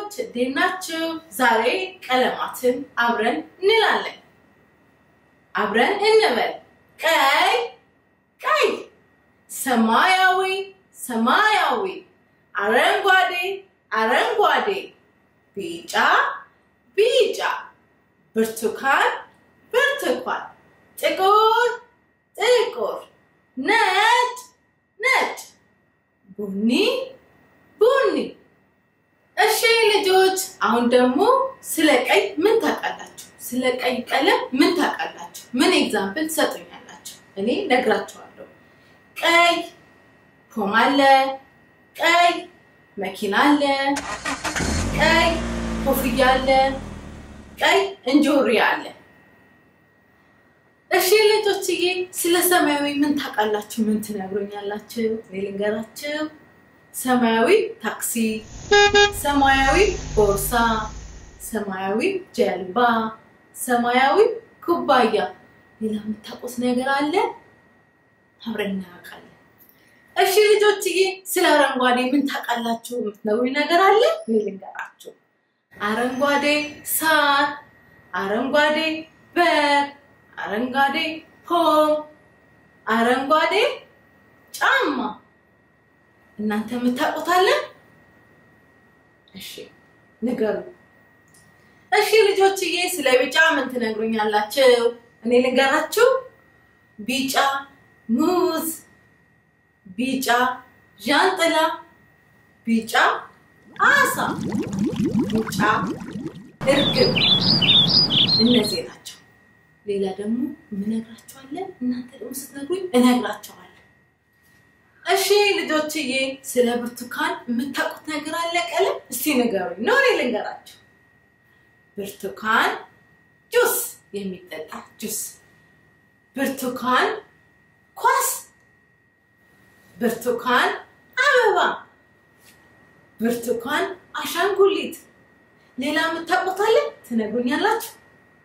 ልጆች እንዴት ናችሁ? ዛሬ ቀለማትን አብረን እንላለን። አብረን እንበል። ቀይ ቀይ፣ ሰማያዊ ሰማያዊ፣ አረንጓዴ አረንጓዴ፣ ቢጫ ቢጫ፣ ብርቱካን ብርቱካን፣ ጥቁር ጥቁር፣ ነጭ ነጭ፣ ቡኒ ቡኒ። እሺ ልጆች አሁን ደግሞ ስለ ቀይ ምን ታውቃላችሁ? ስለ ቀይ ቀለም ምን ታውቃላችሁ? ምን ኤግዛምፕል ትሰጡኛላችሁ? እኔ ነግራችኋለሁ። ቀይ ፖም አለ፣ ቀይ መኪና አለ፣ ቀይ ኮፍያ አለ፣ ቀይ እንጆሪ አለ። እሺ ልጆችዬ ስለ ሰማያዊ ምን ታውቃላችሁ? ምን ትነግሩኛላችሁ? እኔ ልንገራችሁ። ሰማያዊ ታክሲ፣ ሰማያዊ ቦርሳ፣ ሰማያዊ ጀልባ፣ ሰማያዊ ኩባያ። ሌላ የምታውቁት ነገር አለ? አብረን እናያውቃለን። እሺ ልጆችዬ ስለ አረንጓዴ ምን ታውቃላችሁ? የምትነግሩኝ ነገር አለ? እኔ ልንገራችሁ። አረንጓዴ ሳር፣ አረንጓዴ በር፣ አረንጓዴ ፖም፣ አረንጓዴ ጫማ እናንተ የምታውቁታለን? እሺ ንገሩ። እሺ ልጆችዬ ስለ ቢጫ ምን ትነግሩኛላችሁ? እኔ ልንገራችሁ። ቢጫ ሙዝ፣ ቢጫ ዣንጥላ፣ ቢጫ አሳ፣ ቢጫ እርግብ። እነዚህ ናቸው። ሌላ ደግሞ የምነግራችኋለን። እናንተ ደግሞ ስትነግሩኝ እነግራችኋለሁ። እሺ ልጆችዬ ስለ ብርቱካን የምታውቁት ነገር አለ? ቀለም እስቲ ንገሩኝ። ነው እኔ ልንገራችሁ። ብርቱካን ጁስ፣ የሚጠጣ ጁስ። ብርቱካን ኳስ፣ ብርቱካን አበባ፣ ብርቱካን አሻንጉሊት። ሌላ የምታውቁት አለ? ትነግሩኛላችሁ።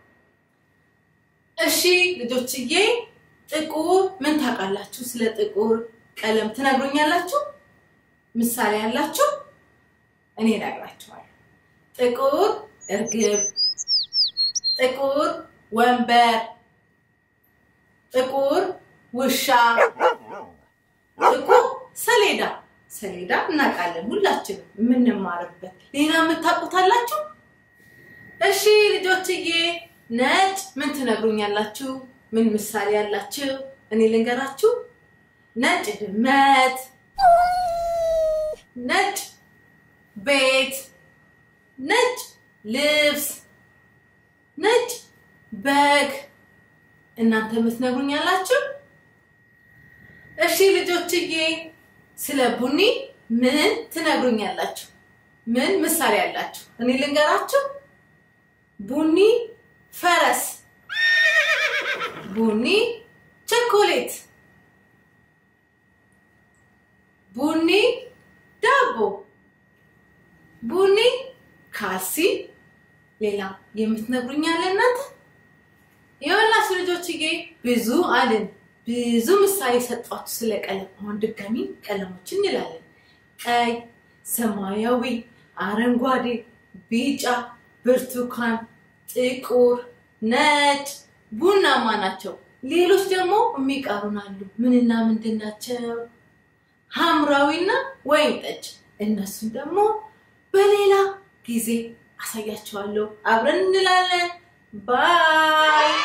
እሺ ልጆችዬ ጥቁር ምን ታውቃላችሁ? ስለ ጥቁር ቀለም ትነግሩኛላችሁ? ምሳሌ ያላችሁ? እኔ እነግራችኋለሁ። ጥቁር እርግብ፣ ጥቁር ወንበር፣ ጥቁር ውሻ፣ ጥቁር ሰሌዳ። ሰሌዳ እናውቃለን ሁላችንም የምንማርበት። ሌላ የምታውቁታላችሁ? እሺ ልጆችዬ ነጭ ምን ትነግሩኛላችሁ? ምን ምሳሌ ያላችሁ? እኔ ልንገራችሁ። ነጭ ድመት፣ ነጭ ቤት፣ ነጭ ልብስ፣ ነጭ በግ። እናንተ የምትነግሩኝ ያላችሁ? እሺ ልጆችዬ ስለ ቡኒ ምን ትነግሩኛላችሁ? ምን ምሳሌ ያላችሁ? እኔ ልንገራችሁ። ቡኒ ፈረስ፣ ቡኒ ቸኮሌት ቡኒ ዳቦ፣ ቡኒ ካልሲ። ሌላ የምትነግሩኝ አለ እናንተ? የወላችሁ ልጆችዬ ብዙ አልን፣ ብዙ ምሳሌ ሰጧችሁ ስለ ቀለም። አሁን ድጋሚ ቀለሞችን እንላለን። ቀይ፣ ሰማያዊ፣ አረንጓዴ፣ ቢጫ፣ ብርቱካን፣ ጥቁር፣ ነጭ፣ ቡናማ ናቸው። ሌሎች ደግሞ የሚቀሩን አሉ። ምንና ምንድን ናቸው? ሐምራዊና ወይን ጠጅ። እነሱን ደግሞ በሌላ ጊዜ አሳያቸዋለሁ። አብረን እንላለን። ባይ